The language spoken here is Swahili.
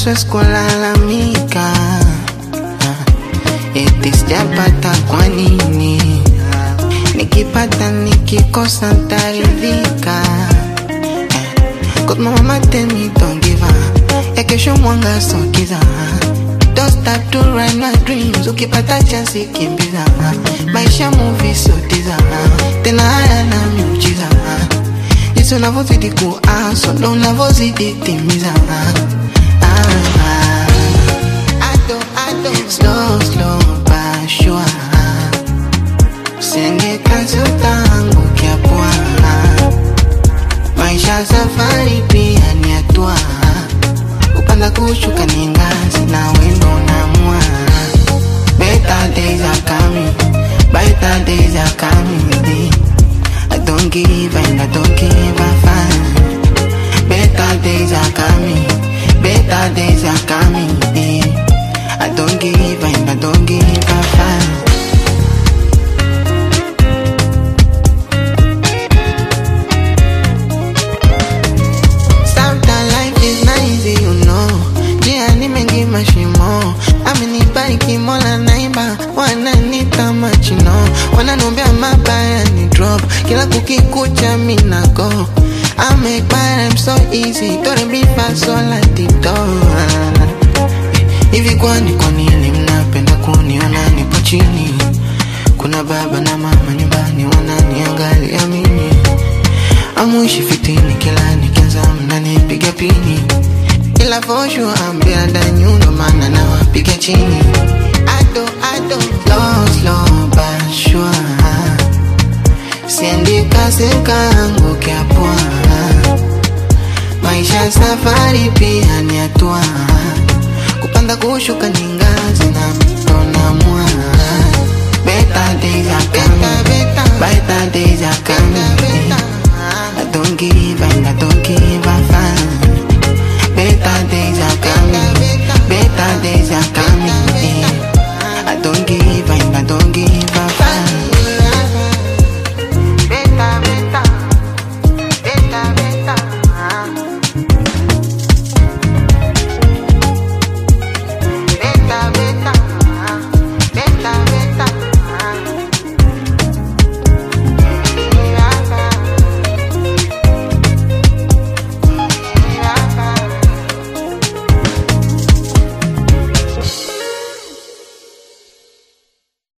siwezi kulalamika eti sijapata kwa nini nikipata nikikosa ntaridhika Cause my mama tell me don't give up ya kesho mwanga sokiza Don't stop to ride my dreams ukipata chance kimbiza maisha movie sotiza tena haya na miujiza jinsi unavyozidi kuaso ndo unavyozidi timiza Ah, ah. Ado, ado. Slow, slow, but sure. Usiende kasi utaangukia pua maisha safari pia ni hatua kupanda kushuka ni ngazi na wendo namua better days are coming better days are coming I don't give and I don't give a fuck better days are coming better days are coming I don't give and I don't give a fuck Sometimes life is not easy, you know. Njia ni mengi mashimo, amenibariki Mola naiba, wananita machino, wananombea mabaya ni drop, kila kukikucha mina go. I make my rhyme so easy, don't be fast so like the door. Hivi kwani kwa nini mnapenda kuniona nipo chini? Kuna baba na mama nyumbani wananiangalia mimi Amuishi fitini kila nikianza mnanipiga pini Ila for sure I'm better than you ndo maana nawapiga chini Ado, ado, slow, slow but sure Siendi kasi nkaangukia pua Maisha safari pia ni hatua Kupanda kushuka ni ngazi na mto na mwa Better days are coming Better, better